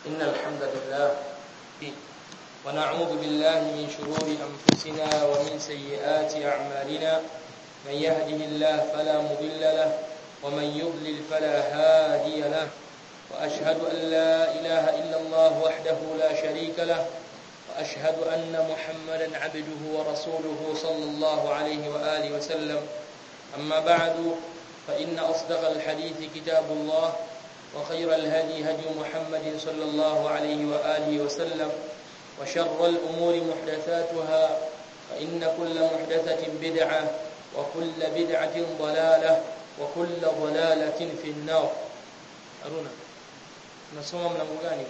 إن الحمد لله ونعوذ بالله من شرور أنفسنا ومن سيئات أعمالنا من يهده الله فلا مضل له ومن يضلل فلا هادي له وأشهد أن لا إله إلا الله وحده لا شريك له وأشهد أن محمدا عبده ورسوله صلى الله عليه وآله وسلم أما بعد فإن أصدق الحديث كتاب الله وخير الهدي هدي محمد صلى الله عليه وآله وسلم وشر الأمور محدثاتها فإن كل محدثة بدعة وكل بدعة ضلالة وكل ضلالة في النار أرونا nasoma mlango gani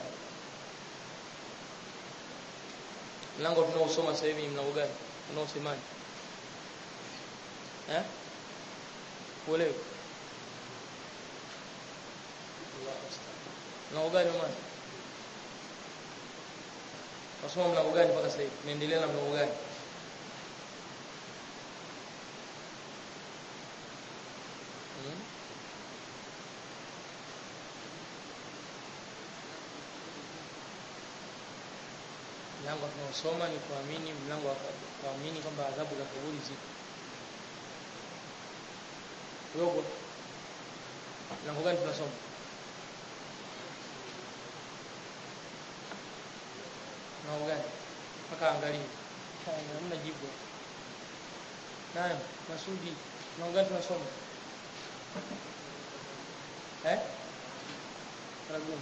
mlango tunaosoma sasa hivi mlango gani unaosemaje eh uelewe mlango gani mama nasoma mlango gani mpaka sasa hivi tunaendelea na mlango gani hmm? mlango tunaosoma ni kuamini mlango wa kuamini kwamba adhabu za kaburi zipo robo mlango gani tunasoma mlango gani mpaka angalie hamna jibu naam masudi mlango gani tunasoma eh ragumu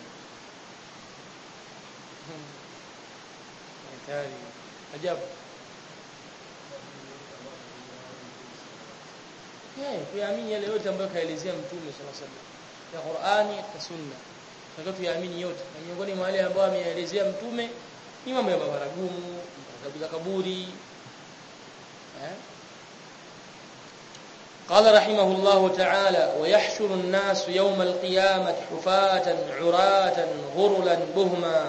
hatari ajabu eh kuamini yale yote ambayo kaelezea mtume sallallahu alaihi wasallam ya Qur'ani na Sunna tunataka tuyaamini yote na miongoni mwa wale ambao ameelezea mtume ni mambo ya mabaragumu adhabu za kaburi eh قال رحمه الله تعالى ويحشر الناس يوم القيامة حفاة عراة غرلا بهما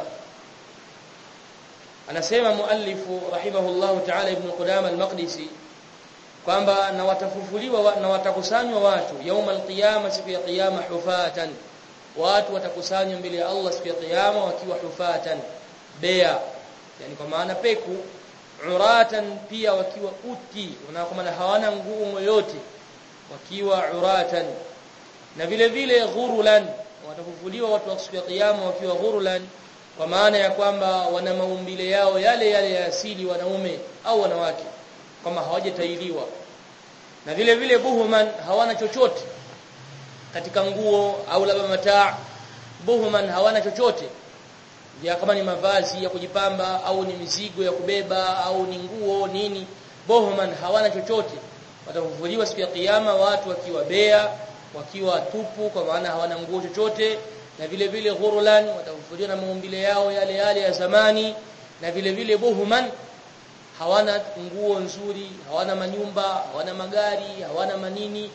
anasema muallifu rahimahullahu ta'ala ibn Qudama al-Maqdisi kwamba na watafufuliwa na watakusanywa watu yauma al-qiyama siku ya kiyama hufatan watu watakusanywa mbele ya Allah siku ya kiyama wakiwa hufatan bea yani kwa maana peku uratan pia wakiwa uti kwa maana hawana nguo yoyote wakiwa uratan na vile vile ghurulan watafufuliwa watu wa siku ya kiyama wakiwa ghurulan kwa maana ya kwamba wana maumbile yao yale yale ya asili wanaume au wanawake kama hawajatailiwa na vile vile buhuman hawana chochote katika nguo au labda mataa buhuman hawana chochote ya kama ni mavazi ya kujipamba au ni mizigo ya kubeba au ni nguo nini buhuman hawana chochote watafufuliwa siku ya kiyama watu wakiwa bea wakiwa tupu kwa maana hawana nguo chochote na vile vile ghurulan watafufuliwa na maumbile yao yale yale ya zamani na vile vile buhuman hawana nguo nzuri hawana manyumba hawana magari hawana manini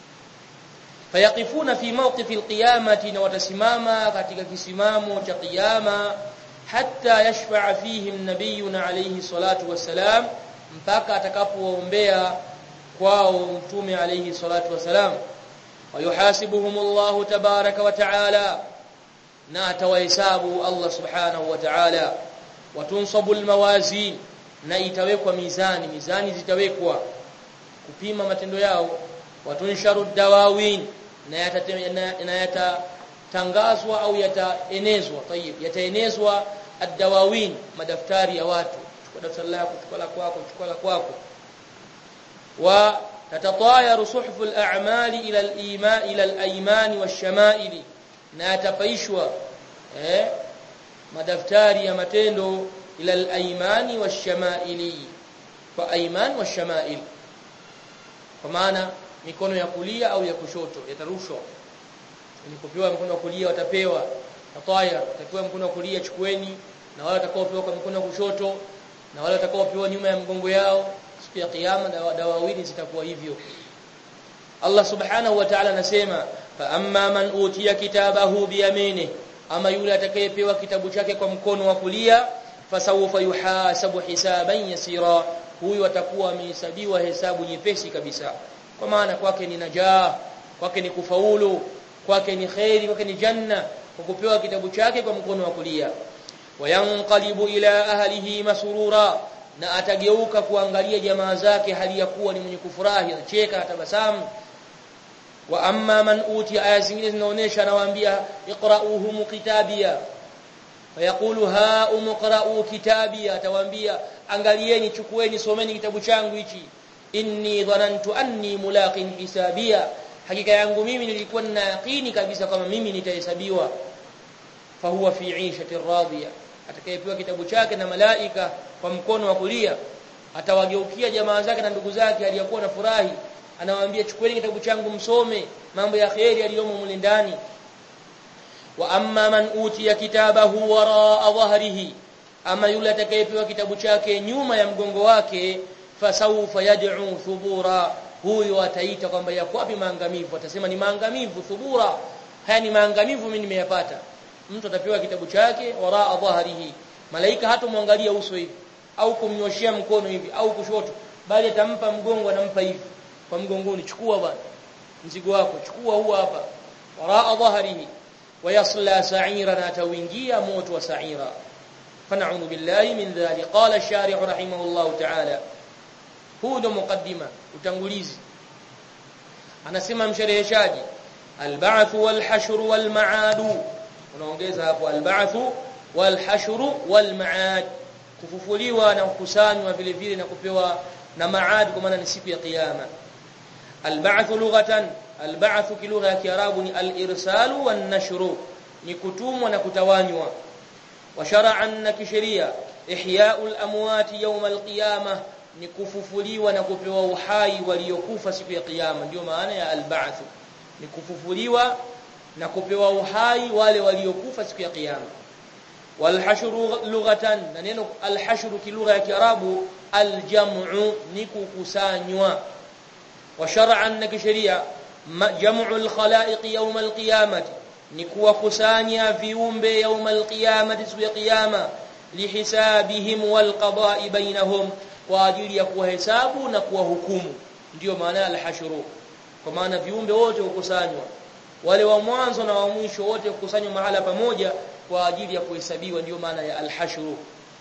fayaqifuna fi mawqif alqiyamati na watasimama katika kisimamo cha kiyama hatta yashfa'a fihim nabiyuna alayhi salatu wassalam mpaka atakapowaombea kwao mtume alayhi salatu wassalam ويحاسبهم الله تبارك وتعالى na atawahesabu Allah subhanahu wa ta'ala watunsabu almawazin na itawekwa mizani mizani zitawekwa kupima matendo yao watunsharu dawawin na yatatangazwa au yataenezwa tayib yataenezwa ad-dawawin madaftari ya watu chukua daftari lako chukua la kwako chukua la kwako wa tatatayaru suhfu al-a'mali ila al-iman ila al-ayman wash-shama'ili na yatapaishwa eh madaftari ya matendo ila al-aymani wash-shama'ili kwa ayman wash-shama'il kwa maana mikono ya kulia au ya kushoto yatarushwa ni kupewa mkono wa kulia watapewa tataya watapewa mkono wa kulia chukueni na wale watakaopewa kwa mkono wa kushoto na wale watakaopewa nyuma ya mgongo yao siku ya kiyama dawawili zitakuwa hivyo Allah subhanahu wa ta'ala anasema fa amma man utiya kitabahu biyamini ama yule atakayepewa kitabu chake kwa mkono wa kulia fasawfa yuhasabu hisaban yasira huyu atakuwa amehesabiwa hesabu nyepesi kabisa kwa maana kwake ni najaa kwake ni kufaulu kwake ni khairi kwake ni janna kwa kupewa kitabu chake kwa mkono wa kulia wayanqalibu ila ahlihi masurura na atageuka kuangalia jamaa zake hali ya kuwa ni mwenye kufurahi anacheka atabasamu wa amma man uti aya zingine zinaonesha anawaambia iqra'uhum kitabia fayaqulu ha umqra'u kitabia atawaambia angalieni chukueni someni kitabu changu hichi inni dhanantu anni mulaqin hisabia hakika yangu mimi nilikuwa nina yaqini kabisa kama mimi nitahesabiwa fahuwa fi 'ishatin radiyah atakayepewa kitabu chake na malaika kwa mkono wa kulia atawageukia jamaa zake na ndugu zake aliyakuwa na furahi anawaambia chukueni kitabu changu msome mambo ya kheri yaliyomo mule ndani wa amma man utiya kitabahu waraa dhahrihi ama yule atakayepewa kitabu chake nyuma ya mgongo wake fasawfa yad'u thubura huyo ataita kwamba yako wapi maangamivu atasema ni maangamivu thubura haya ni maangamivu mimi nimeyapata mtu atapewa kitabu chake waraa dhahrihi malaika hatomwangalia uso hivi au kumnyoshia mkono hivi au kushoto bali atampa mgongo anampa hivi kwa mgongoni chukua bwana mzigo wako chukua huu hapa waraa dhahrihi ويصلى سعيرا توينجيا موت وسعيرا فنعوذ بالله من ذلك قال الشارح رحمه الله تعالى هو ndo mukaddima utangulizi anasema mshereheshaji alba'th walhashr walma'ad unaongeza hapo alba'th walhashr walma'ad kufufuliwa na kukusanywa vile vile na kupewa na maad kwa maana ni siku ya kiyama alba'th lughatan alba'th kilugha ya kiarabu ni al-irsalu wan-nashru ni kutumwa na kutawanywa wa shar'an na kisheria ihya'ul amwati yawm al-qiyamah ni kufufuliwa na kupewa uhai waliokufa siku ya kiyama ndio maana ya al-ba'th ni kufufuliwa na kupewa uhai wale waliokufa siku ya kiyama walhashru lughatan na neno alhashru kilugha ya kiarabu aljam'u ni kukusanywa wa shar'an na kisheria jam'u alkhalaiq yawm alqiyamati ni kuwakusanya viumbe yawm alqiyamati siku ya kiyama lihisabihim walqada'i bainahum kwa ajili ya kuwahesabu na kuwahukumu ndiyo maana alhashru kwa maana viumbe wote hukusanywa wale wa mwanzo na wa mwisho wote hukusanywa mahala pamoja kwa ajili ya kuhesabiwa ndiyo maana ya alhashru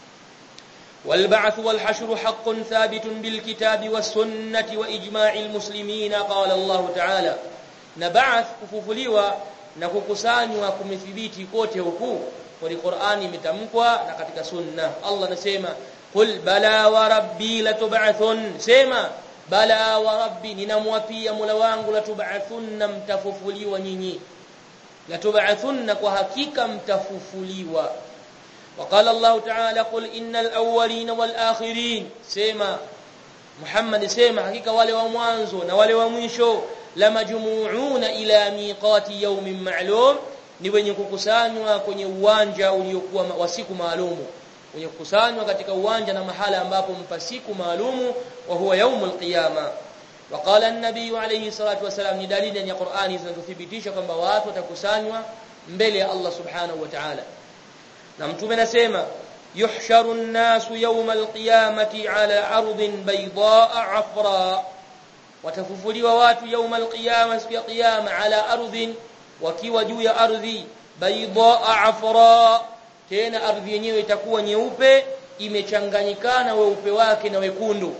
والبعث والحشر حق ثابت بالكتاب والسنة وإجماع المسلمين قال الله تعالى نبعث كففليوا na kukusanywa kumethibiti kote huku kwa Qur'ani imetamkwa na katika sunna Allah anasema qul bala wa rabbi latub'athun sema bala wa rabbi ninamwapia Mola wangu latub'athunna mtafufuliwa nyinyi latub'athunna kwa hakika mtafufuliwa وقال الله تعالى قل إن الأولين والآخرين سيما محمد سيما حقيقة wale wa mwanzo na wale wa mwisho lamajmuuna ila miqati yawmin ma'lum ni wenye kukusanywa kwenye uwanja uliokuwa wa siku maalumu wenye kukusanywa katika uwanja na mahala ambapo mpa siku maalumu wa huwa yaumul qiyama وقال النبي عليه الصلاه والسلام ni dalili ya Qur'ani zinazothibitisha kwamba watu watakusanywa mbele ya Allah subhanahu wa ta'ala na mtume anasema yuhsharu an-nasu yawm al-qiyamati ala ardin baydaa afra watafufuliwa watu yawm al-qiyamah siku ya qiyama ala ardhin wakiwa juu ya ardhi baydaa afra tena ardhi yenyewe itakuwa nyeupe imechanganyikana weupe wake na wekundu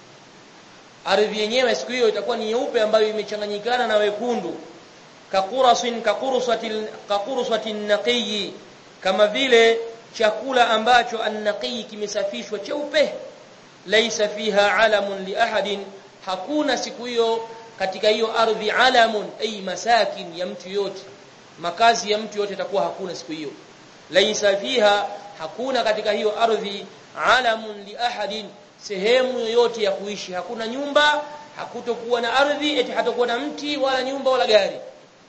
ardhi yenyewe siku hiyo itakuwa ni nyeupe ambayo imechanganyikana na wekundu kakurasin kakursatil kakursatin naqiyi kama vile chakula ambacho annaqi kimesafishwa cheupe laisa fiha alamun li ahadin hakuna siku hiyo katika hiyo ardhi alamun ay masakin ya mtu yote makazi ya mtu yote itakuwa hakuna siku hiyo laisa fiha hakuna katika hiyo ardhi alamun li ahadin sehemu yoyote ya kuishi hakuna nyumba hakutokuwa na ardhi eti hatakuwa na mti wala nyumba wala gari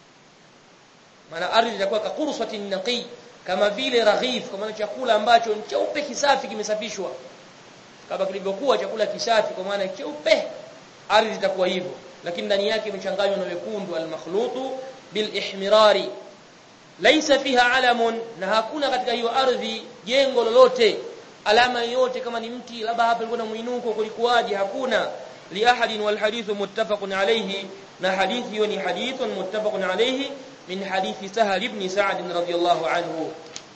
maana ardhi itakuwa kakursatin naqi kama vile raghif kwa maana chakula ambacho ni cheupe kisafi kimesafishwa kama kilivyokuwa chakula kisafi kwa maana cheupe ardhi itakuwa hivyo lakini ndani yake imechanganywa na wekundu almakhlutu bilihmirari laisa fiha alamun na hakuna katika hiyo ardhi jengo lolote alama yoyote kama ni mti labda hapa ilikuwa na muinuko kulikuwaje hakuna li ahadin wal hadithu muttafaqun alayhi na hadithi hiyo ni hadithun muttafaqun alayhi min hadithi Sahal ibn Sa'd radhiyallahu anhu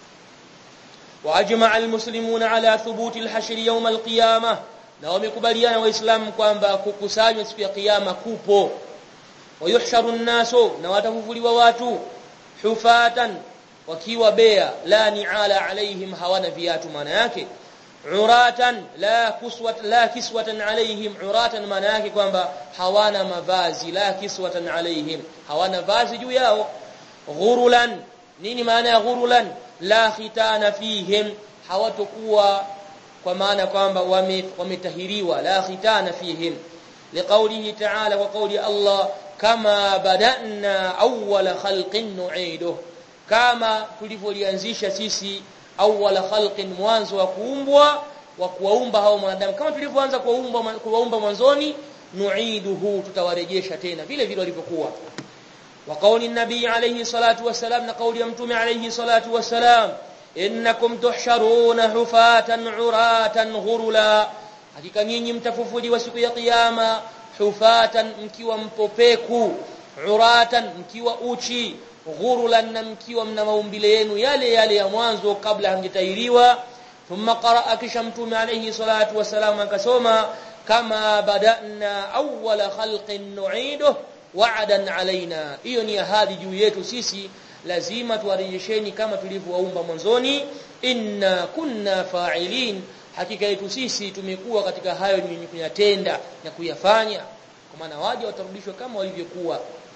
واجمع المسلمون على ثبوت الحشر يوم القيامه na wamekubaliana waislamu kwamba kukusanywa siku ya kiyama kupo wayuhsharu nasu na watafufuliwa watu hufatan wakiwa bea la ni'ala alaihim hawana viatu maana yake uratan la kuswat la kiswatan alaihim uratan maana yake kwamba hawana mavazi la kiswatan alaihim hawana vazi juu yao ghurulan nini maana ya ghurulan la khitana fihim hawatokuwa kwa maana kwamba wametahiriwa la khitana fihim liqaulihi ta'ala wa qauli Allah kama badana awwala khalqin nu'iduh kama tulivyolianzisha sisi awwala khalqin mwanzo wa kuumbwa wa kuwaumba hao wanadamu kama tulivyoanza kuwaumba kuwaumba mwanzoni nu'iduhu tutawarejesha tena vile vile walivyokuwa wa qauli nabii alayhi salatu wassalam na qauli ya mtume alayhi salatu wassalam innakum tuhsharuna hufatan uratan ghurula hakika nyinyi mtafufuliwa siku ya kiyama hufatan mkiwa mpopeku uratan mkiwa uchi ghurulan na mkiwa mna maumbile yenu yale yale ya mwanzo kabla hamjatahiriwa thumma qaraa kisha mtume alayhi salatu wasalam akasoma kama badana awwala khalqin nu'iduh wa'dan alaina hiyo ni ahadi juu yetu sisi lazima tuwarejesheni kama tulivyowaumba mwanzoni inna kunna fa'ilin hakika yetu sisi tumekuwa katika hayo ni kuyatenda na kuyafanya kwa maana waje watarudishwa kama walivyokuwa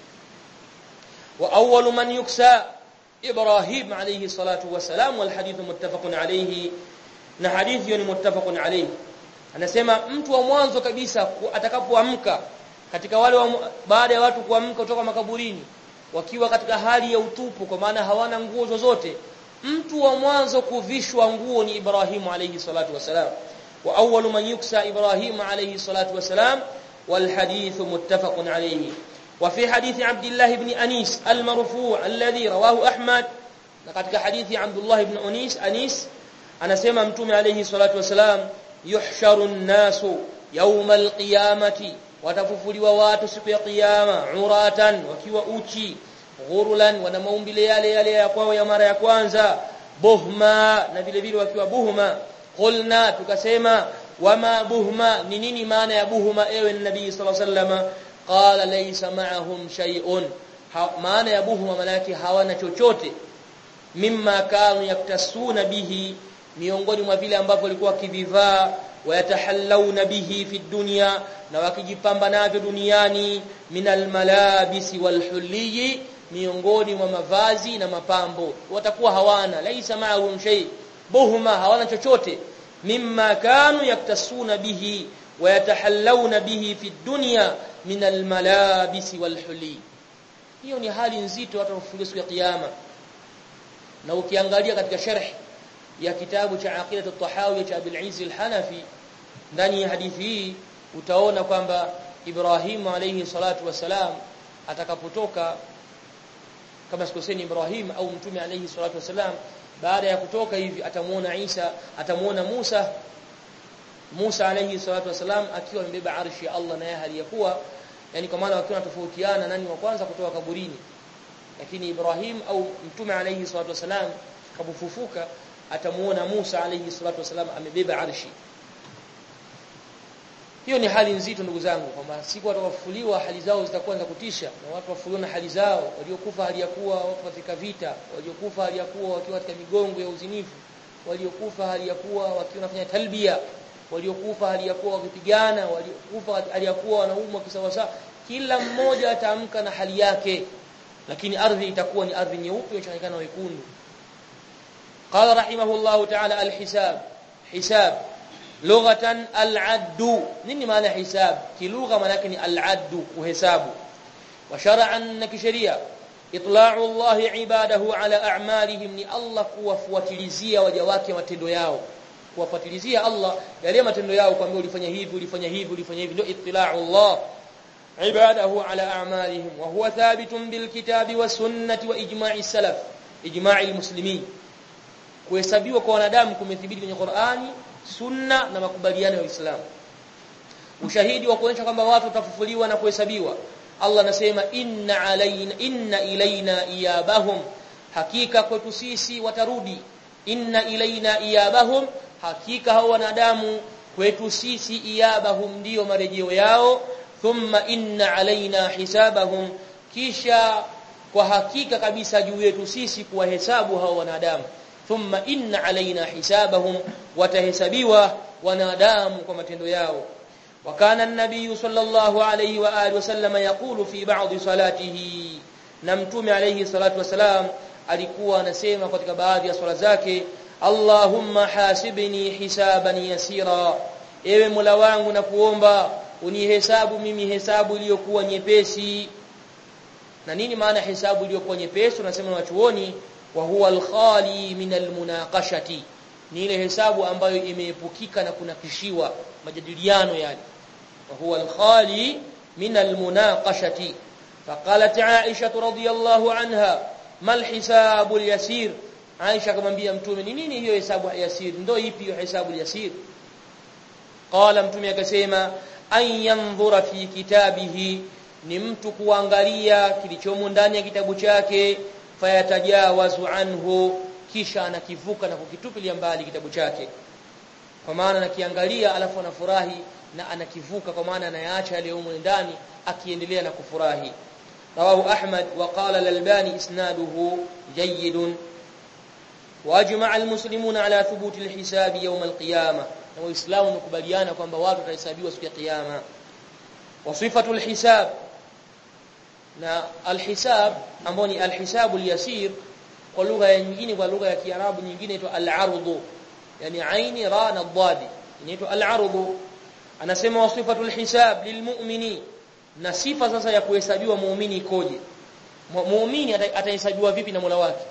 wa awwalu man yuksa ibrahim alayhi salatu wasalam wal hadith muttafaqun alayhi na hadithi ni muttafaqun alayhi anasema mtu wa mwanzo kabisa atakapoamka katika wale wa, baada ya watu kuamka kutoka makaburini wakiwa katika hali ya utupu kwa maana hawana nguo zozote mtu wa mwanzo kuvishwa nguo ni Ibrahimu alayhi salatu wasalam wa awwalu man yuksa Ibrahimu alayhi salatu wasalam wal hadith muttafaqun alayhi wa fi hadith Abdullah ibn Anis al-marfu' alladhi rawahu Ahmad na katika hadithi Abdullah ibn Anis Anis anasema mtume alayhi salatu wasalam yuhsharu an-nasu yawm al-qiyamati watafufuliwa watu siku ya kiyama uratan wakiwa uchi ghurulan wana maumbile yale yale ya kwao ya mara ya kwanza buhma na vile vile wakiwa buhma qulna tukasema wama buhma ni nini maana ya buhma ewe nabii sallallahu alaihi wasallam qala laysa ma'ahum shay'un maana ya buhma maana yake hawana chochote mimma kanu yaktasuna bihi miongoni mwa vile ambavyo walikuwa wakivivaa wayatahallawna bihi fi dunya na wakijipamba navyo duniani minal malabisi wal hulli miongoni mwa mavazi na mapambo watakuwa hawana laisa ma'ahum shay buhuma hawana chochote mimma kanu yaktasuna bihi wayatahallawna bihi fi dunya minal malabisi wal hulli hiyo ni hali nzito watu wafufuliwa siku ya kiyama na ukiangalia katika sharh ya kitabu cha aqidatu at-tahawi cha Abdul Aziz al-Hanafi ndani ya hadithi hii utaona kwamba Ibrahim alayhi salatu wasalam atakapotoka kama sikoseni Ibrahim au mtume alayhi salatu wasalam baada ya kutoka hivi atamuona Isa atamuona Musa Musa alayhi salatu wasalam akiwa amebeba arshi ya Allah na yeye haliyakuwa yani kwa maana wakiwa tofautiana nani wa kwanza kutoka kaburini lakini Ibrahim au mtume alayhi salatu wasalam kabufufuka atamuona Musa alayhi salatu wasalam amebeba arshi hiyo ni hali nzito ndugu zangu kwamba siku watawafufuliwa hali zao zitakuwa za kutisha na watu wafufuliwa na hali zao waliokufa hali ya kuwa watu katika vita waliokufa hali ya kuwa wakiwa katika migongo ya uzinifu waliokufa hali ya kuwa wakiwa wanafanya talbia waliokufa hali ya kuwa wakipigana waliokufa hali ya kuwa wanaumwa kisawasawa kila mmoja ataamka na hali yake lakini ardhi itakuwa ni ardhi nyeupe inachanganyikana wekundu qala rahimahullahu ta'ala alhisab hisab lughatan al-addu nini maana hisab kilugha maana yake ni al-addu kuhesabu wa shar'an na kisheria itla'u Allah ibadahu ala a'malihim ni Allah kuwafuatilizia waja wake matendo yao kuwafuatilizia Allah yale matendo yao kwamba ulifanya hivi ulifanya hivi ulifanya hivi ndio itla'u Allah ibadahu ala a'malihim wa huwa thabitun bil kitabi was sunnati wa ijma'i salaf ijma'i al-muslimin kuhesabiwa kwa wanadamu kumethibiti kwenye Qur'ani sunna na makubaliano ya Uislamu ushahidi wa kuonyesha kwamba watu watafufuliwa na kuhesabiwa Allah anasema inna alaina inna ilaina iyabahum hakika kwetu sisi watarudi inna ilaina iyabahum hakika hao wanadamu kwetu sisi iyabahum ndio marejeo yao thumma inna alaina hisabahum kisha kwa hakika kabisa juu yetu sisi kuwahesabu hao wanadamu thumma inna alaina hisabahum watahesabiwa wanadamu kwa matendo yao وكان النبي صلى الله عليه واله وسلم يقول في بعض صلاته نمتوم عليه الصلاه والسلام alikuwa anasema katika baadhi ya swala zake Allahumma hasibni hisaban yasira ewe Mola wangu na kuomba unihesabu mimi hesabu iliyokuwa nyepesi na nini maana hesabu iliyokuwa nyepesi tunasema wachuoni wa huwa al-khali min al-munaqashati ni ile hesabu ambayo imeepukika na kunakishiwa majadiliano yale wa huwa al-khali min al-munaqashati faqalat Aisha radhiyallahu anha mal hisabu al-yasir Aisha akamwambia mtume ni nini hiyo hesabu yasir ndio ipi hiyo hesabu yasir qala mtume akasema an yanzura fi kitabihi ni mtu kuangalia kilichomo ndani ya kitabu chake fayatajawazu anhu kisha anakivuka na kukitupilia mbali kitabu chake kwa maana anakiangalia alafu anafurahi na anakivuka kwa maana anayaacha yale humo ndani akiendelea na kufurahi rawahu ahmad wa qala al-albani isnaduhu jayyid واجمع المسلمون على ثبوت الحساب يوم القيامه waislamu wamekubaliana kwamba watu watahesabiwa siku ya kiyama wasifatu alhisab na alhisab ambao ni alhisabu yasir kwa lugha nyingine kwa lugha ya kiarabu nyingine inaitwa al-ardu yani aini ra na dadi inaitwa al-ardu anasema wasifatu alhisab lilmu'mini na sifa sasa ya kuhesabiwa muumini ikoje muumini atahesabiwa vipi na Mola wake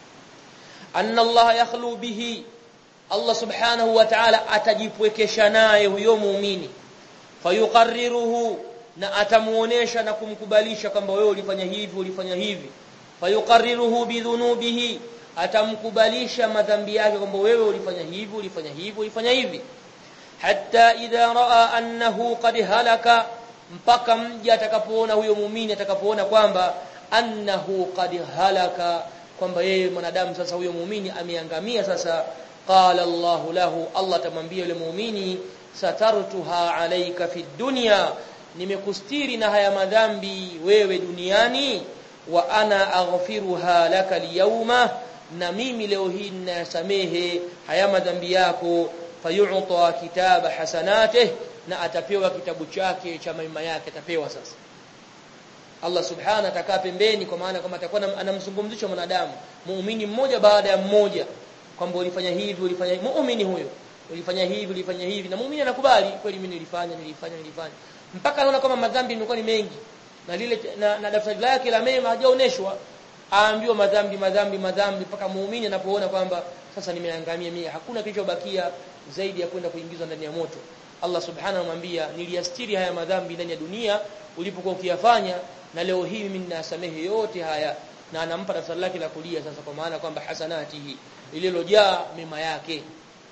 anna Allah yakhlu bihi Allah subhanahu wa ta'ala atajipwekesha naye huyo muumini fayuqarriruhu na atamuonesha na kumkubalisha kwamba wewe ulifanya hivi ulifanya hivi fayuqarriruhu bidhunubihi atamkubalisha madhambi yake kwamba wewe ulifanya hivi ulifanya hivi ulifanya hivi hatta idha raa annahu qad halaka mpaka mja atakapoona huyo muumini atakapoona kwamba annahu qad halaka kwamba yeye mwanadamu sasa huyo muumini ameangamia sasa qala Allah lahu Allah tamwambia yule muumini satartuha alayka fi dunya nimekustiri na haya madhambi wewe duniani wa ana aghfiruha laka liyawma na mimi leo hii ninasamehe haya madhambi yako fayu'ta kitaba hasanatih na atapewa kitabu chake cha mema yake atapewa sasa Allah subhanahu atakaa pembeni kwa maana kama atakuwa anamzungumzisha mwanadamu muumini mmoja baada ya mmoja kwamba ulifanya hivi ulifanya muumini huyo ulifanya hivi ulifanya hivi na muumini anakubali kweli mimi nilifanya nilifanya nilifanya mpaka anaona kama madhambi yamekuwa ni mengi na lile na, na daftari lake la mema hajaoneshwa aambiwa madhambi madhambi madhambi mpaka muumini anapoona kwamba sasa nimeangamia mimi hakuna kilichobakia zaidi ya kwenda kuingizwa ndani ya moto Allah subhanahu anamwambia niliastiri haya madhambi ndani ya dunia ulipokuwa ukiyafanya na leo hii mimi ninasamehe yote haya na anampa daftari lake la kulia sasa kwa maana kwamba hasanatihi lililojaa mema yake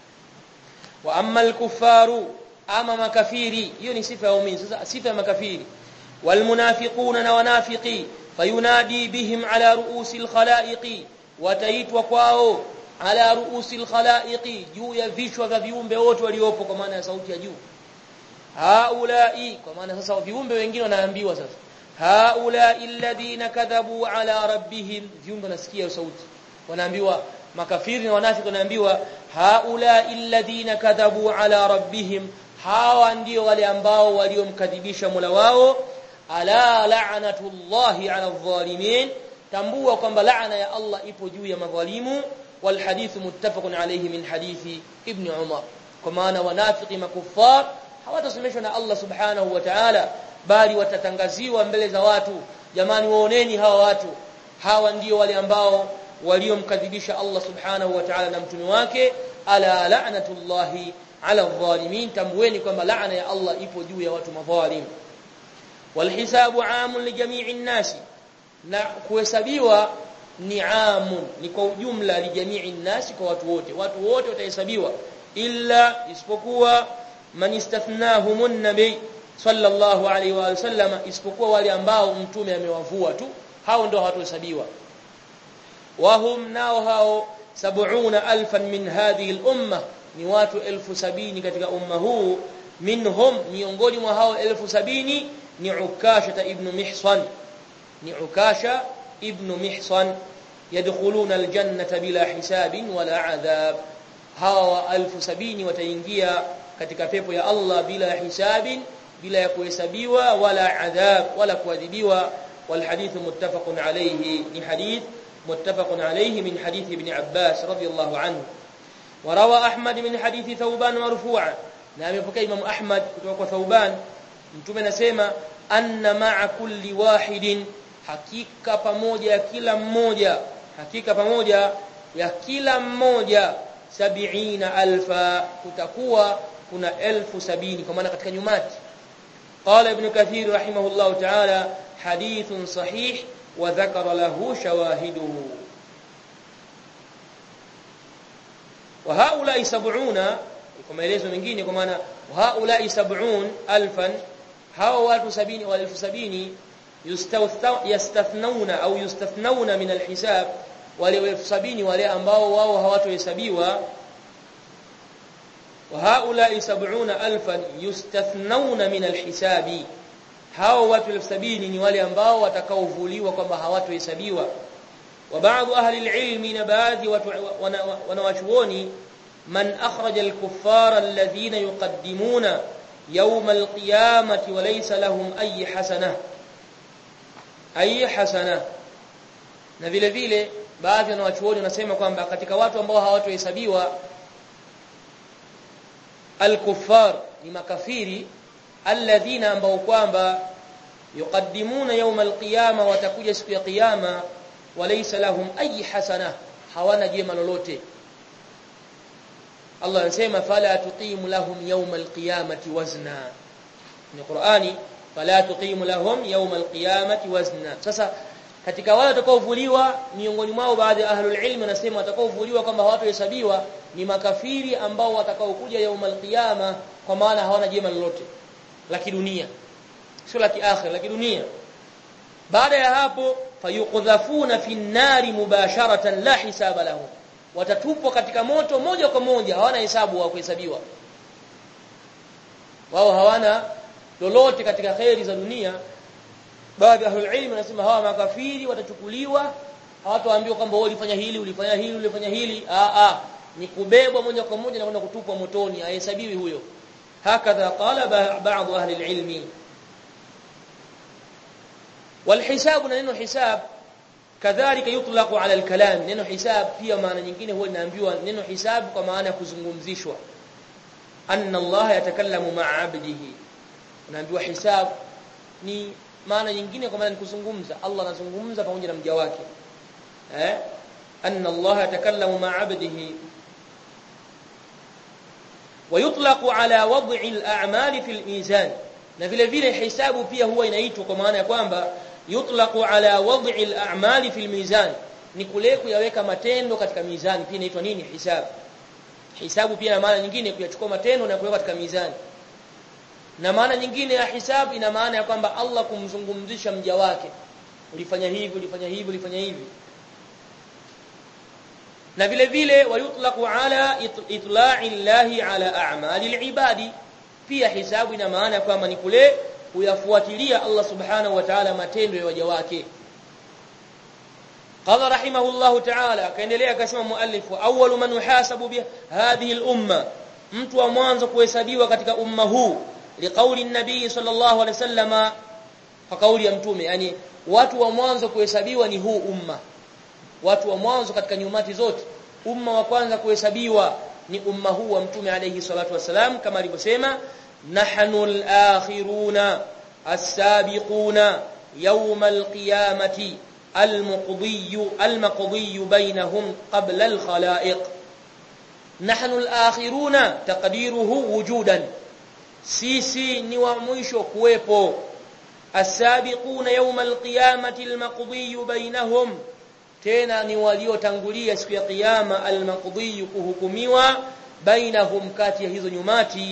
wa amma al-kuffaru ama makafiri hiyo ni sifa ya waumini sasa sifa ya makafiri walmunafiquna na wanafiqi fayunadi bihim ala ruusil khalaiqi wataitwa kwao ala ruusil khalaiqi juu ya vichwa vya viumbe wote waliopo kwa maana ya sauti ya juu haulai kwa maana sasa viumbe wengine wanaambiwa sasa haulai alladhina kadhabu ala rabbihim viumbe nasikia sauti wanaambiwa makafiri na wanafiki wanaambiwa haula alladhina kadhabu ala rabbihim hawa ndio wale ambao waliomkadhibisha Mola wao ala la'natullahi ala adh-dhalimin tambua kwamba laana ya Allah ipo juu ya madhalimu wal hadith muttafaqun alayhi min hadithi ibn Umar kwa maana wanafiki makuffar hawatasemeshwa na Allah subhanahu wa ta'ala bali watatangaziwa mbele za watu jamani waoneni hawa watu hawa ndio wale ambao waliomkadhibisha Allah subhanahu wa ta'ala na mtume wake ala la'natullahi ala adh-dhalimin tambueni kwamba laana ya Allah ipo juu ya watu madhalim walhisabu amun li jami'i nasi na kuhesabiwa ni amun ni kwa ujumla li jami'i nasi kwa watu wote watu wote watahesabiwa illa isipokuwa man istathnahumun nabi sallallahu alaihi wa sallam isipokuwa wale ambao mtume amewavua tu hao ndio hawatohesabiwa wahum nao hao sab'una alfan min hadhihi al-umma ni watu elfu sabini katika umma huu minhum miongoni mwa hao elfu sabini ni ukasha ibn mihsan ni ukasha ibn mihsan yadkhuluna aljannata bila hisabin wala adhab hawa elfu sabini wataingia katika pepo ya Allah bila hisabin bila ya kuhesabiwa wala adhab wala kuadhibiwa والحديث متفق عليه ni hadith متفق عليه من حديث ابن عباس رضي الله عنه وروى أحمد من حديث ثوبان مرفوعا na amepokea Imam Ahmad kutoka kwa Thauban mtume anasema anna ma'a kulli wahidin hakika pamoja ya kila mmoja hakika pamoja ya kila mmoja sabiina alfa kutakuwa kuna elfu sabini kwa maana katika nyumati qala ibn kathir rahimahullah ta'ala hadithun sahih wa dhakara lahu shawahiduhu wa haula sab'una kwa maelezo mengine kwa maana haula 70 alfan hao watu sabini wa elfu sabini yastathnuna au yustathnuna min alhisab wale elfu sabini wale ambao wao hawatohesabiwa wa haula 70 alfan yustathnuna min alhisabi hao watu elfu sabini ni wale ambao watakaovuliwa kwamba hawatohesabiwa wa baadhi ahli alilmi na baadhi watu wanawachuoni من أخرج الكفار الذين يقدمون يوم القيامة وليس لهم أي حسنة أي حسنة na vile vile baadhi ya wanachuoni wanasema kwamba katika watu ambao hawatohesabiwa al-kuffar ni makafiri alladhina ambao kwamba yuqaddimuna yawm al-qiyama watakuja siku ya kiyama walaysa lahum ayi hasana hawana jema lolote Allah anasema fala tuqimu lahum yawm alqiyamati wazna ni Qur'ani fala tuqimu lahum yawm alqiyamati wazna sasa katika wale watakaovuliwa miongoni mwao baadhi ya ahlul ilm wanasema watakaovuliwa kwamba hawatohesabiwa ni makafiri ambao watakaokuja yawm alqiyama kwa maana hawana jema lolote la kidunia sio la kiakhir la kidunia baada ya hapo fayuqdhafuna fi an-nari mubasharatan la hisaba lahum watatupwa katika moto moja kwa moja hawana hesabu wa kuhesabiwa wao hawana lolote katika khairi za dunia baadhi ya ahlul ilm wanasema hawa makafiri watachukuliwa hawataambiwa kwamba wewe ulifanya hili ulifanya hili ulifanya hili a a ni kubebwa moja kwa moja na kwenda kutupwa motoni hahesabiwi huyo hakadha qala baadhi ahli alilmi والحساب neno hisab kadhalika yutlaqu ala alkalam neno hisab pia maana nyingine huwa inaambiwa neno hisab kwa maana ya kuzungumzishwa anna Allah yatakallamu ma'a 'abdihi unaambiwa hisab ni maana nyingine kwa maana ni kuzungumza Allah anazungumza pamoja na mja wake eh anna Allah yatakallamu ma'a 'abdihi ويطلق على وضع الاعمال في الميزان na vile vile hisabu pia huwa inaitwa kwa maana ya kwamba yutlaqu ala wad'i al-a'mali fi al-mizan ni kule kuyaweka matendo katika mizani pia inaitwa nini hisabu hisabu pia na maana nyingine kuyachukua matendo na kuweka katika mizani na maana nyingine ya hisabu ina maana ya kwamba Allah kumzungumzisha mja wake ulifanya hivi ulifanya hivi ulifanya hivi na vile vile wayutlaqu ala itla'i llahi ala a'mali al-ibadi pia hisabu ina maana kwamba ni kule kuyafuatilia Allah subhanahu wa ta'ala matendo ya waja wake qala rahimahullah ta'ala akaendelea akasema muallif awwalu man yuhasabu bi hadhihi al-umma mtu wa mwanzo kuhesabiwa katika umma huu liqauli an-nabii sallallahu alaihi wasallama kwa kauli ya mtume yani watu wa mwanzo kuhesabiwa ni huu umma watu wa mwanzo katika nyumati zote umma wa kwanza kuhesabiwa ni umma huu wa mtume alayhi salatu wasalam kama alivyosema nahnu al-akhiruna as-sabiquna yawm al-qiyamati al-muqdi al-maqdi bainahum qabla al-khalaiq nahnu al-akhiruna taqdiruhu wujudan sisi ni wa mwisho kuwepo as-sabiquna yawm al-qiyamati al-maqdi bainahum tena ni waliotangulia siku ya kiyama al-maqdi kuhukumiwa bainahum kati ya hizo nyumati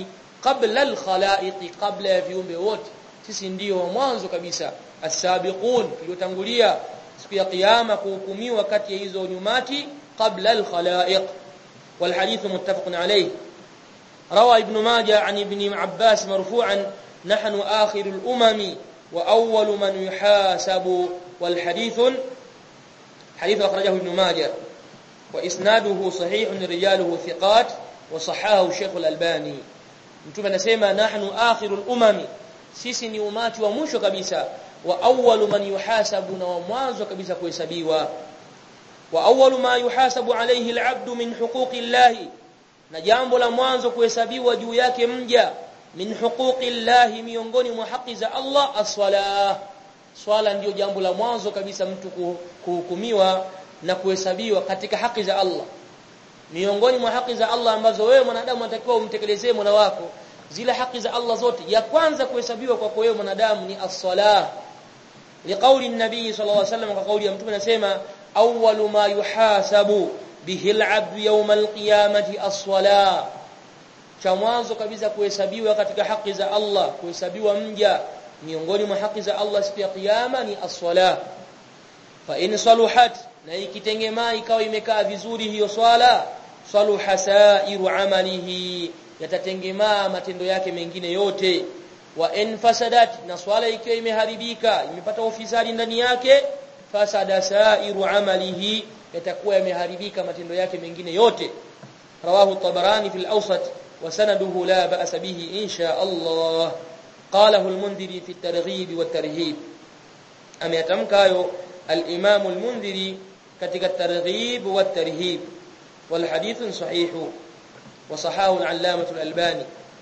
qabla al-khalaiq qabla ya viumbe wote sisi ndio wa mwanzo kabisa as-sabiqun tuliotangulia siku ya kiyama kuhukumiwa kati ya hizo nyumati qabla al-khalaiq wal hadith muttafaqun alayh روى ابن ماجه عن ابن عباس مرفوعا نحن آخر الأمم وأول من يحاسب والحديث حديث أخرجه ابن ماجه وإسناده صحيح رجاله ثقات وصححه الشيخ الألباني mtume anasema nahnu akhirul umami sisi ni umati wa mwisho kabisa wa awwalu man yuhasabu na wa mwanzo kabisa kuhesabiwa wa awwalu ma yuhasabu alayhi al'abdu min huquqi llahi na jambo la mwanzo kuhesabiwa juu yake mja min huquqi llahi miongoni mwa haki za Allah as-salah swala ndio jambo la mwanzo kabisa mtu kuhukumiwa na kuhesabiwa katika haki za Allah miongoni mwa haki za Allah ambazo wewe mwanadamu unatakiwa umtekelezee mwana wako zile haki za Allah zote ya kwanza kuhesabiwa kwako wewe mwanadamu ni as-salah liqauli an-nabii sallallahu alaihi wasallam kwa kauli ya mtume anasema awwalu ma yuhasabu bihi al-'abdu yawm al-qiyamati as-salah cha mwanzo kabisa kuhesabiwa katika haki za Allah kuhesabiwa mja miongoni mwa haki za Allah siku ya kiyama ni as-salah fa in saluhat na ikitengemaa ikawa imekaa vizuri hiyo swala saluha sairu amalihi yatatengemaa matendo yake mengine yote wa in fasadat na swala ikiwa imeharibika imepata ufisadi ndani yake fasada sairu amalihi yatakuwa yameharibika matendo yake mengine yote rawahu tabarani fil awsat wa sanaduhu la ba'sa bihi insha Allah qalahu al-mundhiri fi at-targhib wa at-tarhib ameyatamka hayo al-imam al-mundhiri katika at-targhib wa at-tarhib wal hadith sahih wa sahahu al-allamah al-albani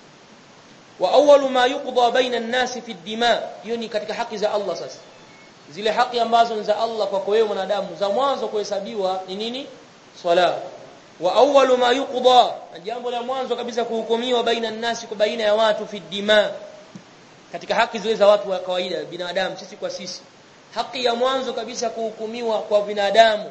wa awwalu ma yuqda baina an-nas fi ad-dima yoni katika haki za Allah sasa zile haki ambazo ni za Allah kwa wewe mwanadamu za mwanzo kuhesabiwa ni nini swala wa awwalu ma yuqda jambo la mwanzo kabisa kuhukumiwa baina an-nas kwa baina ya watu fi dima katika haki zile za watu wa kawaida binadamu sisi kwa sisi haki ya mwanzo kabisa kuhukumiwa kwa binadamu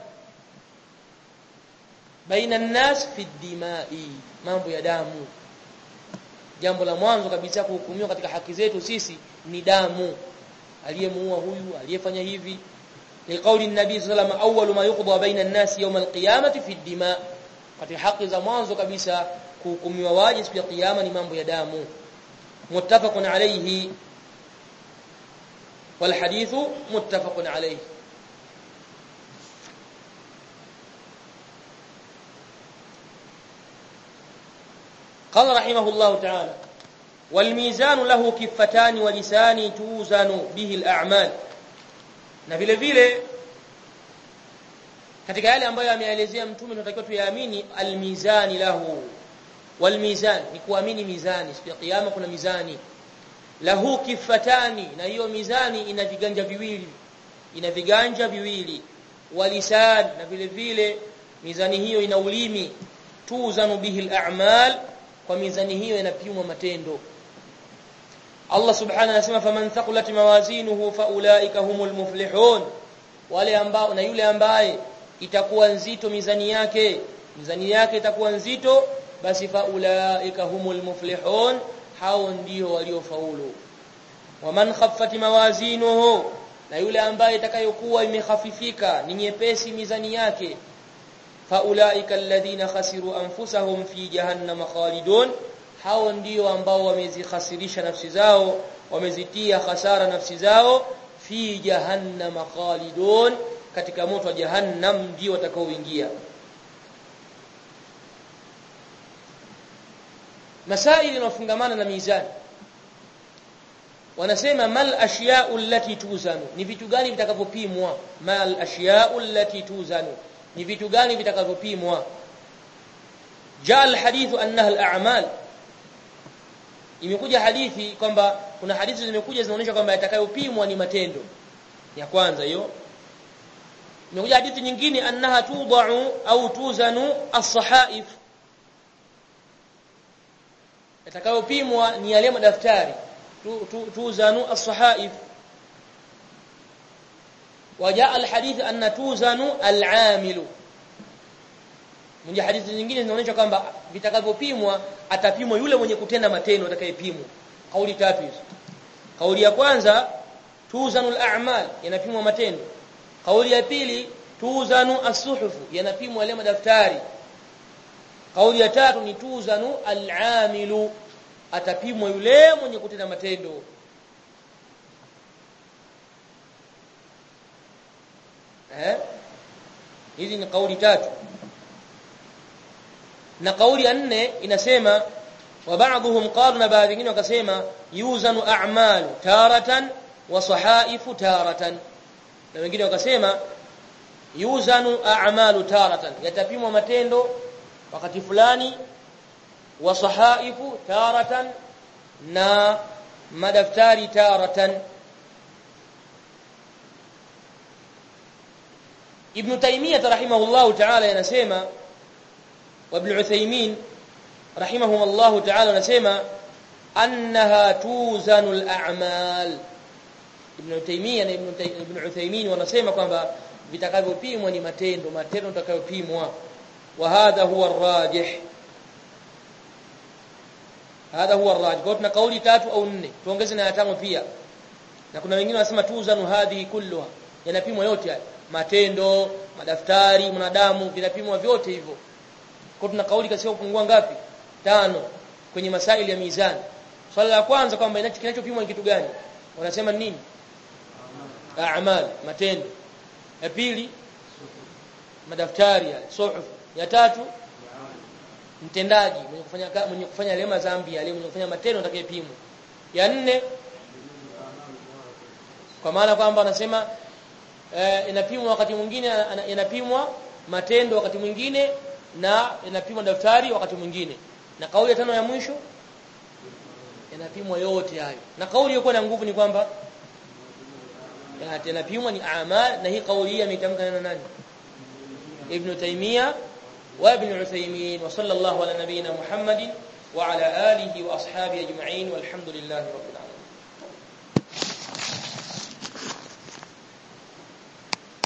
baina an-nas fi dimai mambo ya damu jambo la mwanzo kabisa kuhukumiwa katika haki zetu sisi ni damu aliyemuua huyu aliyefanya hivi ni kauli nabii sallallahu alayhi wasallam awwalu ma yuqda baina an-nas yawm al-qiyamati fi ad-dima katika haki za mwanzo kabisa kuhukumiwa waje siku ya kiyama ni mambo ya damu muttafaqun alayhi wal hadithu muttafaqun alayhi قال رحمه الله تعالى والميزان له كفتان ولسان توزن به الأعمال na vile vile katika yale ambayo ameelezea mtume tunatakiwa tuyaamini almizani lahu walmizan ni kuamini mizani siku ya kiyama kuna mizani lahu kifatani na hiyo mizani ina viganja viwili ina viganja viwili walisan na vile vile mizani hiyo ina ulimi tuzanu bihi al-a'mal kwa mizani hiyo inapimwa matendo Allah subhanahu anasema faman thaqulat mawazinuhu faulaika humul muflihun wale ambao na yule ambaye itakuwa nzito mizani yake mizani yake itakuwa nzito basi faulaika humul muflihun hao ndio waliofaulu waman khaffat mawazinuhu na yule ambaye itakayokuwa imekhafifika ni nyepesi mizani yake faulaika alladhina khasiru anfusahum fi jahannam khalidun hao ndio ambao wamezikhasirisha nafsi zao wamezitia hasara nafsi zao fi jahannam khalidun katika moto wa jahannam ndio watakaoingia masaili yanayofungamana na mizani wanasema mal ashya'u allati tuzanu ni vitu gani vitakavyopimwa mal ashya'u allati tuzanu ni vitu gani vitakavyopimwa jaa alhadithu annaha al'amal imekuja hadithi kwamba kuna hadithi zimekuja zinaonyesha kwamba yatakayopimwa ni matendo ya kwanza hiyo imekuja hadithi nyingine annaha tudau au tuzanu as-sahaif yatakayopimwa ni yale madaftari tuzanu as-sahaif وجاء الحديث أن توزن العامل mwenye hadithi nyingine zinaonyesha kwamba vitakavyopimwa atapimwa yule mwenye kutenda matendo atakayepimwa kauli tatu hizo kauli ya kwanza tuzanul a'mal yanapimwa matendo kauli ya pili tuzanu as-suhufu yanapimwa yale madaftari kauli ya tatu ni tuzanu al-amilu atapimwa yule mwenye kutenda matendo eh hizi ni kauli tatu na kauli ya nne inasema wa ba'dhum qalu na baadhi wengine wakasema yuzanu a'malu taratan wa sahaifu taratan na wengine wakasema yuzanu a'malu taratan yatapimwa matendo wakati fulani wa sahaifu taratan na madaftari taratan Ibn Taymiyyah rahimahullahu ta'ala yanasema wa Ibn Uthaymeen rahimahumullahu ta'ala yanasema annaha tuzanu al-a'mal Ibn Taymiyyah na Ibn Uthaymeen wanasema kwamba vitakavyopimwa ni matendo matendo yatakayopimwa wa hadha huwa ar-rajih hadha huwa ar-rajih kwa tuna kauli tatu au nne tuongeze na ya tano pia na kuna wengine wanasema tuzanu hadhi kulluha yanapimwa yote haya matendo madaftari mwanadamu vinapimwa vyote hivyo kwa tuna kauli kasi kupungua ngapi tano kwenye masaili ya mizani swala la kwanza kwamba kinachopimwa ni kitu gani wanasema nini a'mal matendo ya pili madaftari ya suhuf ya tatu mtendaji mwenye kufanya mwenye kufanya lema dhambi yale mwenye kufanya matendo atakayepimwa ya nne kwa maana kwamba anasema eh, inapimwa wakati mwingine inapimwa matendo wakati mwingine na inapimwa daftari wakati mwingine na kauli ya tano ya mwisho inapimwa yote hayo na kauli iliyokuwa na nguvu ni kwamba yanapimwa ni amal na hii kauli hii ametamka na nani Ibn Taymiyyah wa Ibn Uthaymeen wa sallallahu ala nabiyyina Muhammadin wa ala alihi wa ashabihi ajma'in walhamdulillahi rabbil alamin